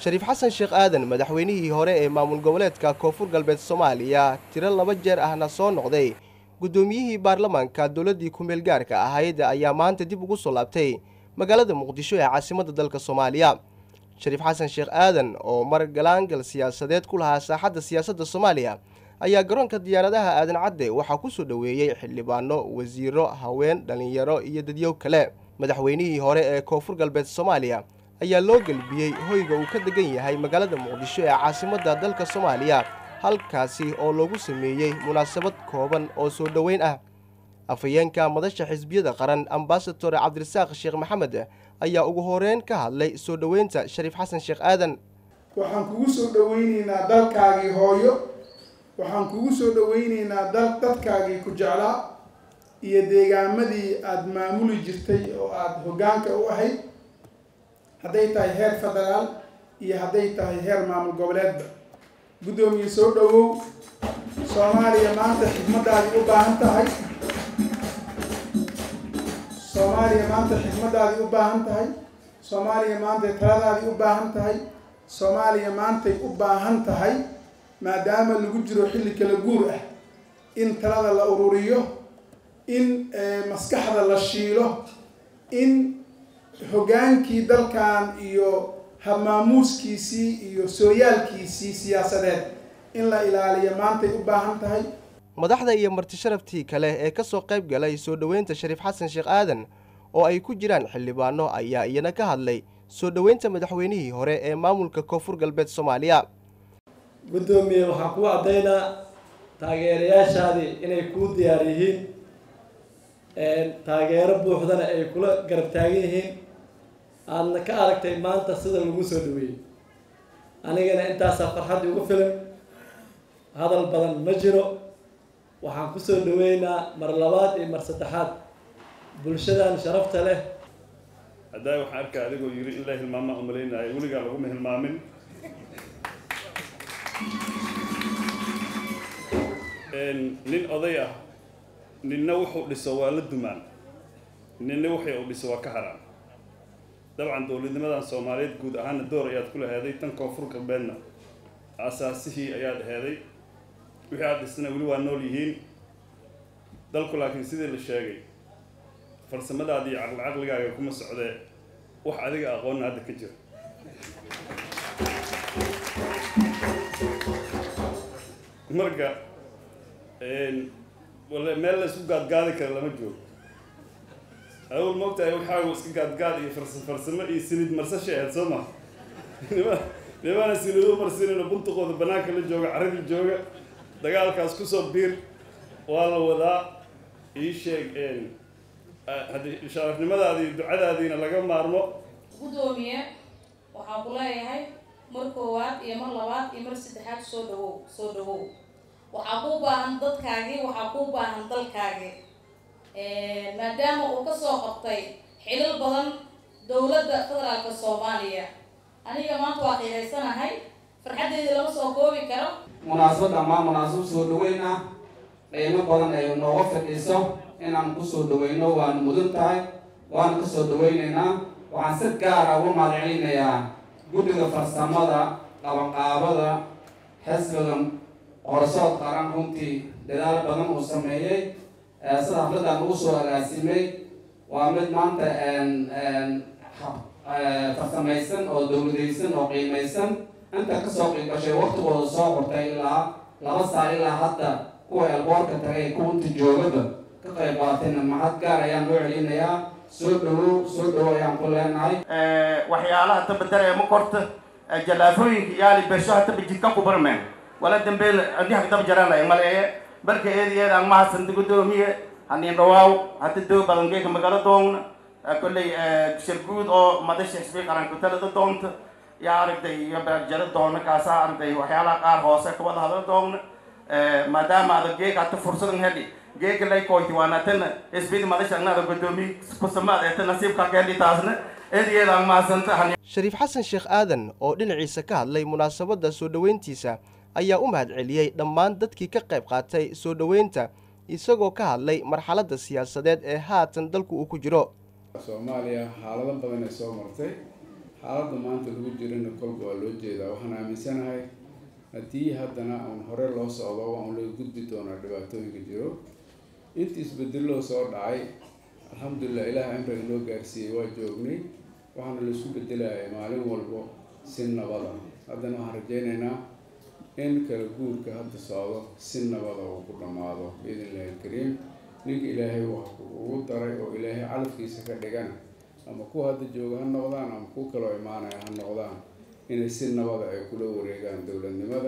shariif xasan sheekh aadan madaxweynihii hore ee maamul goboleedka koonfur galbeed soomaaliya tiro laba jeer ahna soo noqday guddoomiyihii baarlamaanka dowladdii ku-meel gaarka ahayd ayaa maanta dib ugu soo laabtay magaalada muqdisho ee caasimadda dalka soomaaliya shariif xasan sheekh aadan oo mar galaangal siyaasadeed ku lahaa saaxadda siyaasadda soomaaliya ayaa garoonka diyaaradaha aadan cadde waxaa ku soo dhoweeyey xildhibaano wasiiro haween dhallinyaro iyo dadyow kale madaxweynihii hore ee koonfur galbeed soomaaliya ayaa loo gelbiyey hoyga uu ka degan yahay magaalada muqdisho ee caasimadda dalka soomaaliya halkaasi oo loogu sameeyey munaasabad kooban oo soo dhoweyn ah afhayeenka madasha xisbiyada qaran ambasador cabdirasaaq sheekh maxamed ayaa ugu horeyn ka hadlay soo dhoweynta shariif xasan sheekh aadan waxaan kugu soo dhoweyneynaa dalkaagii hooyo waxaan kugu soo dhoweyneynaa dal dadkaagii ku jeclaa iyo deegaamadii aada maamuli jirtay oo aada hoggaanka u ahayd hadday tahay heer federaal iyo hadday tahay heer maamul goboleedba guddoomiye soo dhowow soomaaliya maanta xigmaddaadii u baahan tahay soomaaliya maanta xigmaddaadii u baahan tahay soomaaliya maantay taladaadii u baahan tahay soomaaliya maantay u baahan tahay maadaama lagu jiro xilli kala guur ah in talada la ururiyo in maskaxda la shiilo in hoggaankii dalkan iyo habmaamuuskiisii iyo sooyaalkiisii siyaasadeed in la ilaaliyo maantay u baahan tahay madaxda iyo marti sharaftii kale ee ka soo qayb galay soo dhoweynta shariif xasan sheekh aadan oo ay ku jiraan xildhibaano ayaa iyana ka hadlay soo dhoweynta madaxweynihii hore ee maamulka koonfur galbeed soomaaliya guddoomiye waxaa kuu caddaynaa taageerayaashaadii inay kuu diyaar yihiin taageero buuxdana ay kula garab taagan yihiin aadna ka aragtay maanta sida lagu soo dhaweeyey anigana intaasaa farxad igu filan hadal badan ma jiro waxaan kusoo dhaweynaa mar labaad iyo mar saddexaad bulshadan sharafta leh haddaa waxaan arkaa adigoo yiri in la hilmaamaa umalaynaayo weligaa laguma hilmaamin nin oday ah ninna wuxuu dhiso waa la dumaan ninna wixii uu dhiso waa ka haraan dabcan dowladnimadan soomaaliyeed guud ahaana door ayaad ku laheeday tan koonfur galbeedna aasaasihii ayaad heeday wixii aad dhisana weli waa nool yihiin dalku laakiin sidii la sheegay farsamadaadi iyo caqli caqligaaga kuma socdee wax adiga aqoonna hadda ka jira marka wale meel la isku gaadgaadi kara lama joogo awal moogtahay waxaagu iska gaadgaad iyo farsamo iyo sinid marsasha ahayd soo ma nima nimana sinido marsinino buntuqooda banaanka la jooga carradii jooga dagaalkaas kusoo biir waa la wadaa ii sheeg haddii sharafnimadaadii ducadaadiina laga maarmo guddoomiye waxaan ku leeyahay mar koowaad iyo mar labaad iyo mar saddexaad soo dhawow soo dhawow waxaa kuu baahan dadkaagii waxaa kuu baahan dalkaagii maadaama uu kasoo qabtay xilal badan dowladda federaalka soomaaliya aniga maanta waa qiihaysanahay farxaddeydii lama soo koobi karo munaasabad dhammaan munaasabad soo dhaweyn ah qiimo badan ay nooga fadhiiso inaan kusoo dhaweyno waanu mudan tahay waanu kasoo dhaweyneynaa waxaan si gaara uga mahadcelinayaa guddiga farsamada qabanqaabada xisbiga qorasood qaran runtii dadaal badan uu sameeyey sida hafladan ugu soo agaasimay waa mid maanta farsamaysan oo dowladaysan oo qiimaysan inta kasoo qiibgashay waktigooda soo qortay ilaa laba saa ilaa hadda kuwa elboorka tagay kuwa inta joogaba ka qayb qaatayna mahad gaar ayaan loo celinayaa soo dhawow soo dhawow ayaan ku leenahay waxyaalaha tabadara ma korta jalaafooyinka yaali bersho hataba jidka ku barmeen wala dambeel andi hagdaba jaraan maleeye barka eedi eed aan mahadsanti guddoomiye hanin dhawaaw hata doo badan geeka magalo doogna kolley shirguud oo madasha xisbi qaranku talada doonta yaa aragtay iyo jara doona kaasaa aragtay waxyaalaha qaar hoose kawada hadla doogna maadaama ada geeka hata fursadan heli geeka lay koyti waana tana xisbida madasha anada guddoomiye kusamaad ee ta nasiibka ka heli taasna eedi eed aan mahadsanta shariif xasan sheekh aadan oo dhinaciisa ka hadlay munaasabadda soo dhoweyntiisa ayaa u mahadceliyey dhammaan dadkii ka qayb qaatay soo dhoweynta isagoo ka hadlay marxaladda siyaasadeed ee haatan dalku uu ku jiro soomaaliya xaalado badan ay soo martay xaaladda maanta lagu jirana kolba waa loo jeedaa waxaan aaminsanahay haddii haddana aan hore loo socdo waan loo gudbi doonaa dhibaatooyinka jiro intii isbedeloo soo dhacay alxamdulilah ilaah amriga noo gaarsiiyey waa joognay waxaana laisku bedelayay maalin walbo si nabada haddana waxaan rajeynaynaa in kala guurka hadda socdo si nabada uu ku dhammaado biidn illahi alkariim ninka ilaahay wax ugu daray oo ilaahay calafkiisa ka dhigana ama kuwa hadda jooga ha noqdaan ama kuwa kaloo imaanaya ha noqdaan inay si nabada ay kula wareegaan dowladnimada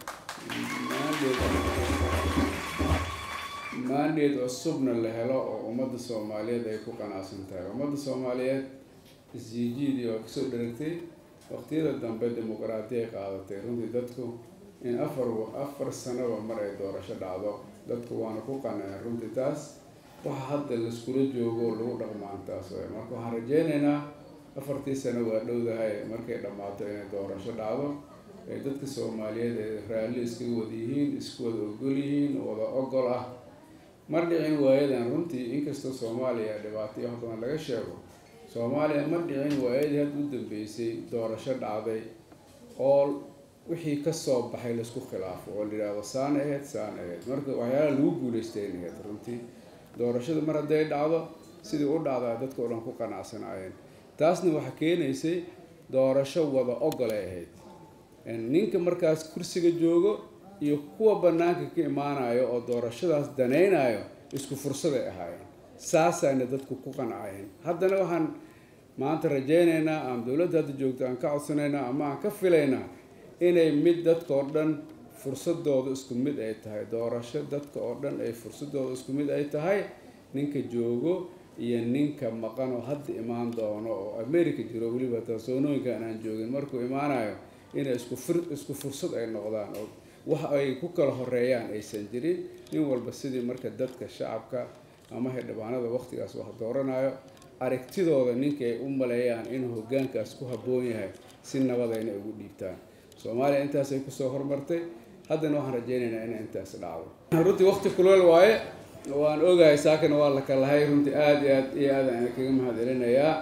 maandheed cusubna la helo oo ummadda soomaaliyeed ay ku qanacsan tahay ummadda soomaaliyeed isjiijiidii waa kasoo dheragtay waqtiyada dambe dimuqraadi ay qaadatay runtii dadku in afar afar sanoba mar ay doorasho dhacdo dadku waana ku qanaceen runtii taas waxa hadda laiskula joogo lagu dhaqmaan taas way marka waxaan rajeynaynaa afartii sano waa dhowdahay markay dhammaato inay doorasho dhacdo ee dadka soomaaliyeed ee raalli iskaga wada yihiin isku wada ogol yihiin wada ogol ah mar dhicin waayadan runtii inkastoo soomaaliya dhibaatay wax badan laga sheego soomaaliya ma dhicin waayadii hadda u dambeysay doorasho dhacday oo wixii kasoo baxay laisku khilaafo oo la yidhaahdo saan aheyd saan aheyd marka waxyaalaha lagu guuleystay in aheyd runtii doorashada mar hadday dhacdo sidii u dhacdaa dadka o dhan ku qanacsanaayeen taasna waxaa keenaysay doorasho wada ogolay ahayd ninka markaas kursiga joogo iyo kuwa banaanka ka imaanayo oo doorashadaas danaynayo isku fursaday ahaayeen saasayna dadku ku qancayeen haddana waxaan maanta rajeynaynaa ama dowladda hadda joogto aan ka codsanaynaa ama aan ka filaynaa inay mid dadka oo dhan fursadooda isku mid ay tahay doorasho dadka oo dhan ay fursadooda isku mid ay tahay ninka joogo iyo ninka maqan oo hadda imaan doono oo america jiro weliba tasoonooyinkan aan joogin markuu imaanayo inay isku fur isku fursad ay noqdaan oo wax ay ku kala horeeyaan aysan jirin nin walba sidii marka dadka shacabka ama xildhibaanada waqtigaas wax dooranayo aragtidooda ninka ay u maleeyaan inuu hoggaankaas ku habboon yahay si nabada inay ugu dhiibtaan soomaaliya intaasay kusoo hormartay haddana waxaan rajeynaynaa inay intaas dhacdo runtii waqti kuleel waaye waan ogahay saakana waa la kalahay runtii aada iyo aad iyo aadaan kaga mahad celinayaa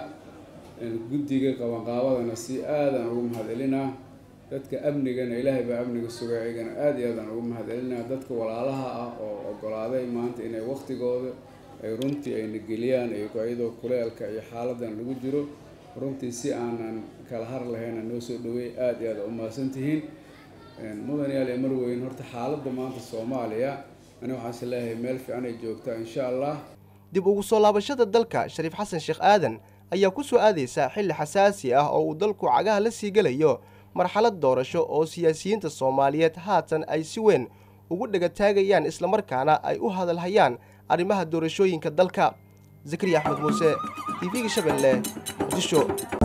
guddiga qabanqaabadana si aadaan ugu mahad celinaa dadka amnigana ilaahay baa amniga sugay ayagana aada iyo aadaan ugu mahad celinaa dadka walaalaha ah oo ogolaaday maanta inay waqtigooda ay runtii ayna geliyaan iyadoo kuleelka iyo xaaladan lagu jiro runtii si aanan kala har lahayna noo soo dhaweey aada iyo aada u mahadsan tihiin mudan yaal ee marweyn horta xaaladda maanta soomaaliya ani waxaan is leeyahay meel fiican ay joogtaa insha allah dib ugu soo laabashada dalka shariif xasan sheekh aadan ayaa ku soo aadaysa xilli xasaasi ah oo uu dalku cagaha la sii gelayo marxalad doorasho oo siyaasiyiinta soomaaliyeed haatan ay si weyn ugu dhegataagayaan islamarkaana ay u hadalhayaan arrimaha doorashooyinka dalka zakariya axmed muuse tv-ga shabeelle muqdisho